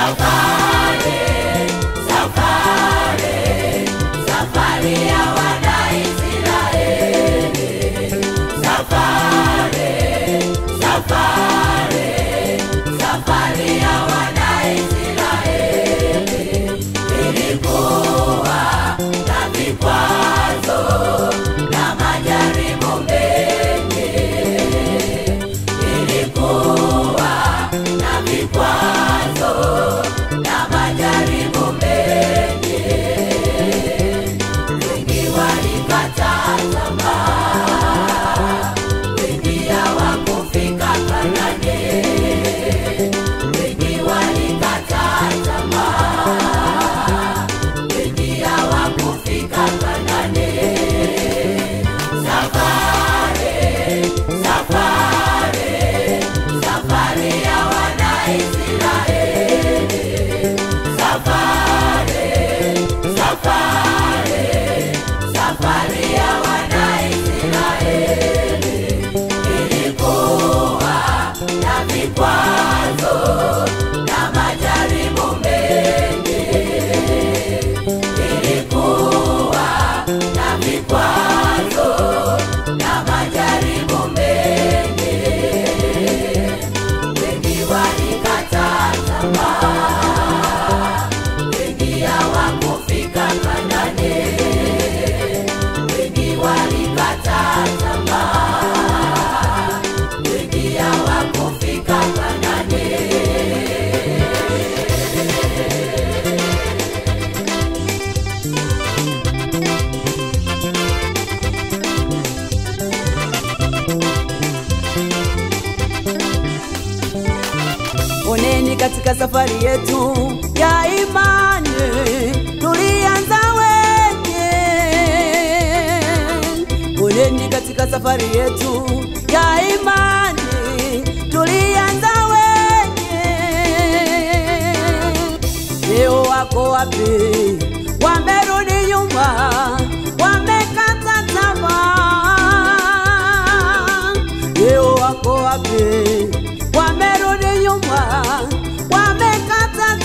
Safari, safari, safari ya Wanaisraeli. Safari, safari, safari ya Wanaisraeli. Ilikuwa na vikwazo na majaribu mengi. Ilikuwa na vikwazo na majaribu mengi. Wengi walikata tamaa, wengi hawakufika Kanaani. Wengi walikata tamaa, wengi hawakufika Kanaani. Safari, safari, safari ya Wanaisraeli. Safari, safari, safari ya Wanaisraeli. Ilikuwa na vikwazo na majaribu mengi. Ilikuwa na vikwazo na majaribu mengi. Wengi walikata tamaa, wengi hawakufika Kanaani. Wengi walikata tamaa, wengi hawakufika Kanaani. Oneni katika safari yetu ya imani tulianza wenye. Oneni katika safari yetu ya imani tulianza wenye. Leo wako wapi? Wamerudi nyuma, wamekata tamaa. Leo wako wapi? Wamerudi nyuma, wamekata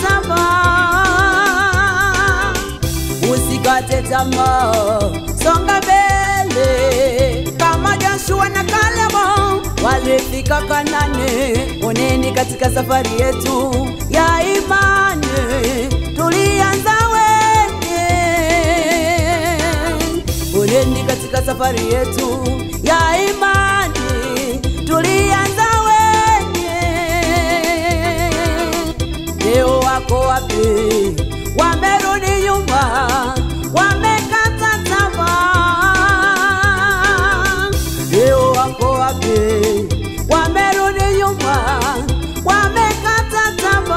tamaa. Usikate tamaa, songa mbele kama Joshua na Kalebu walifika Kanani. Oneni katika safari yetu ya imani tulianza wenye. Oneni katika safari yetu ya imani tulianza wenye. Leo wako wapi? Wamerudi nyuma, wamekata tamaa. Leo wako wapi? Wamerudi nyuma, wamekata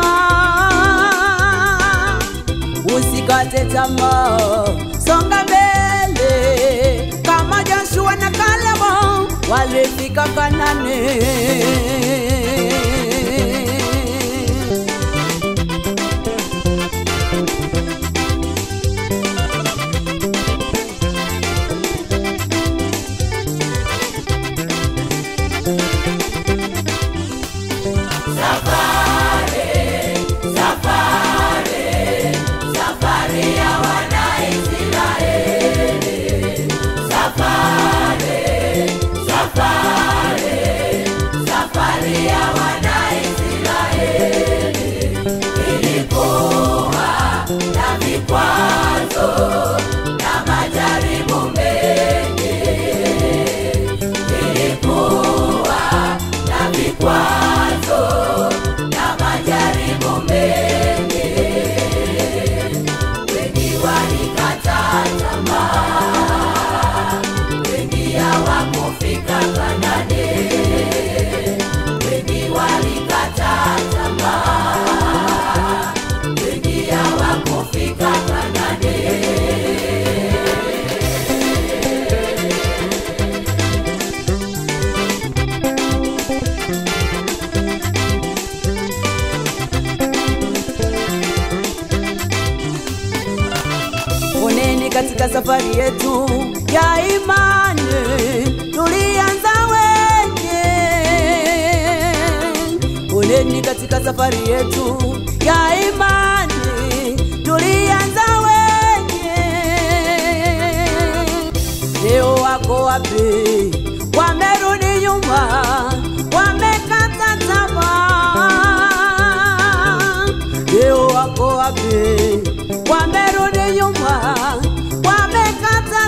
tamaa. Usikate tamaa, songa mbele kama Joshua na Kalebu walifika Kanani. Safari ya Wanaisraeli. Safari, safari, safari ya Wanaisraeli. Ilikuwa na vikwazo na majaribu mengi. Ilikuwa na vikwazo na majaribu mengi. Wengi walikata tamaa, wengi hawakufika Kanaani. Wengi walikata tamaa, wengi hawakufika Kanaani. Oneni katika safari yetu ya imani tulianza wenye. Poleni katika safari yetu ya imani, tulianza wenye. Leo wako wapi? Wamerudi nyuma, wamekata tamaa. Leo wako wapi? Wamerudi nyuma, wamekata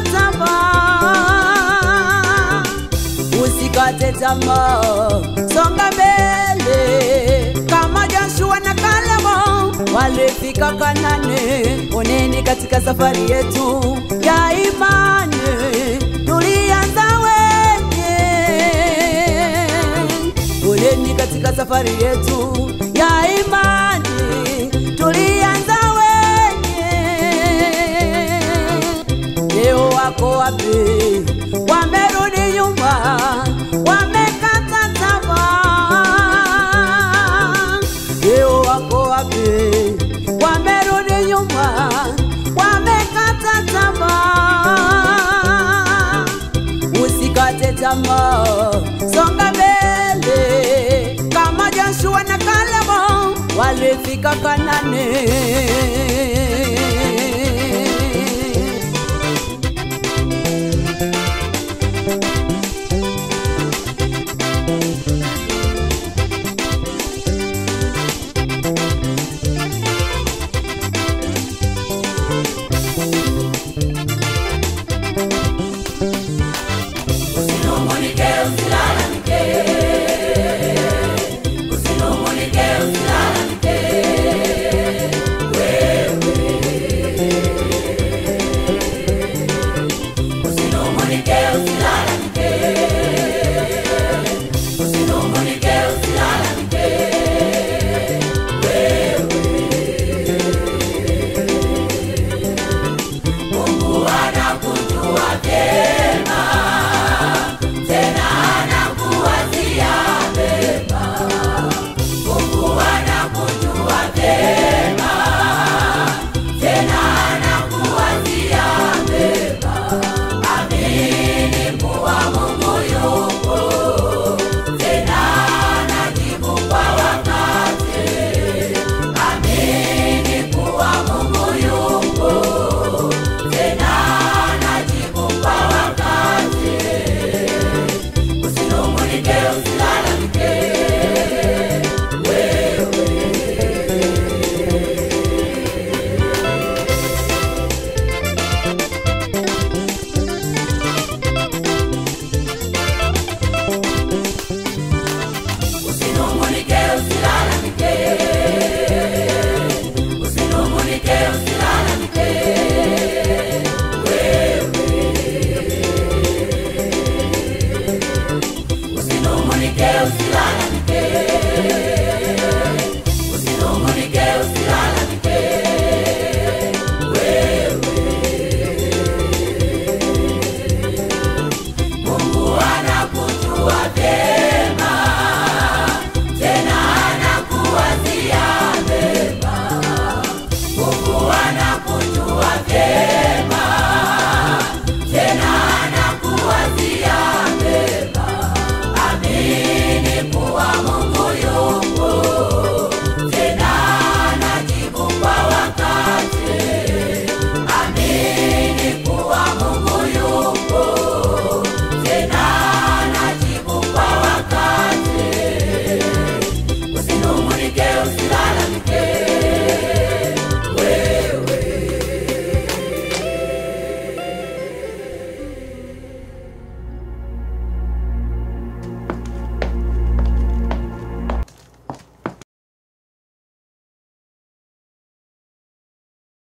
tamaa. Usikate tamaa, songa mbele kama Joshua na Kalebu walifika Kanani. Oneni katika safari yetu ya imani, tulianza wenye. Oneni katika safari yetu ya imani, tulianza wenye. Leo wako wapi? Wamerudi nyuma, wamekata tamaa. Leo wako wapi? Wamerudi nyuma, wamekata tamaa. Usikate tamaa, songa mbele kama Joshua na Kalebu walifika Kanani.